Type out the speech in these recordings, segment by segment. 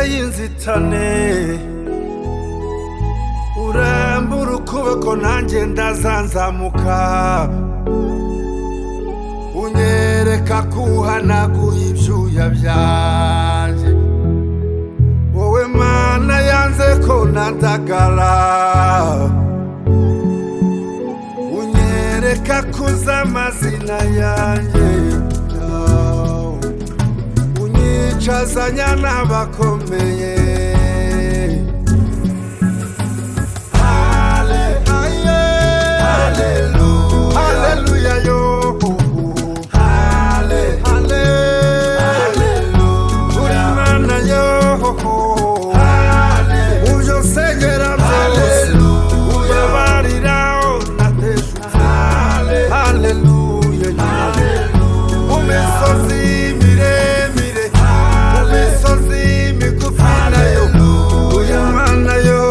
y'inzitane urambura ukuboko nanjye ndazanzamuka unyereka ko uhanaguye ibyuya byanjye wowe mana yanze ko nadagara unyereka ko uzi amazina yanjye unyicazanya n'abakomeye Hale, haye, haleluya yo hale, hale, uri Imana yo mubyo nsengera byose ubabarira nateshutse haleluya yo mu misozi miremire mu misozi migufi nayo uyu mwana yo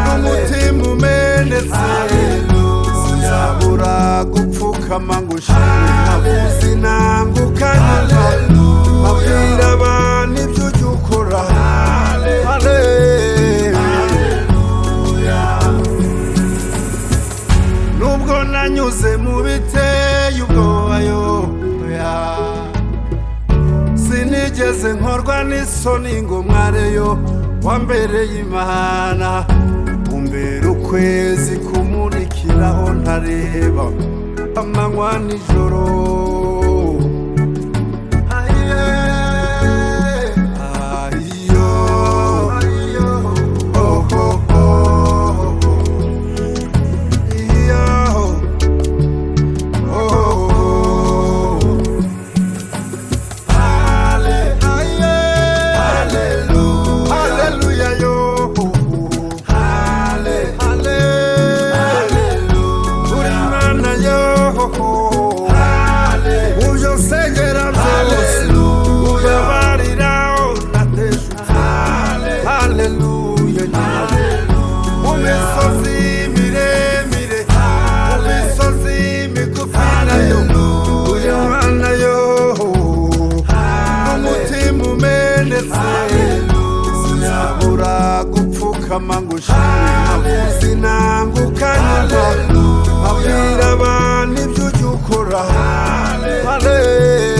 n'umutima umenetse uzabura gupfukama ngo ushime abuzi nangukanyuma abwira abantu ibyo ujya ukora nubwo nanyuze mu biteye ubwobayo sinigeze nkorwa n'isoni ngo mwareyo wambereye imana umbera ukwezi kumurikiraho ntareba amanywa nijoro Aye, ayo, oh, oh, oh, iyo, oh, oh, oh. Ale- aye. Haleluya yo. Ale- ale. Uri Imana yo. Uje unsengera byose, ubabarira unateshutse. Haleluya yo. Mu misozi miremire, mu misozi migufi nayo, uri Imana yo. N'umutima umenetse, uzabura gupfukama ngo ushime abuzi nangukanyuma abwira abantu ibyo ujya ukora Hale-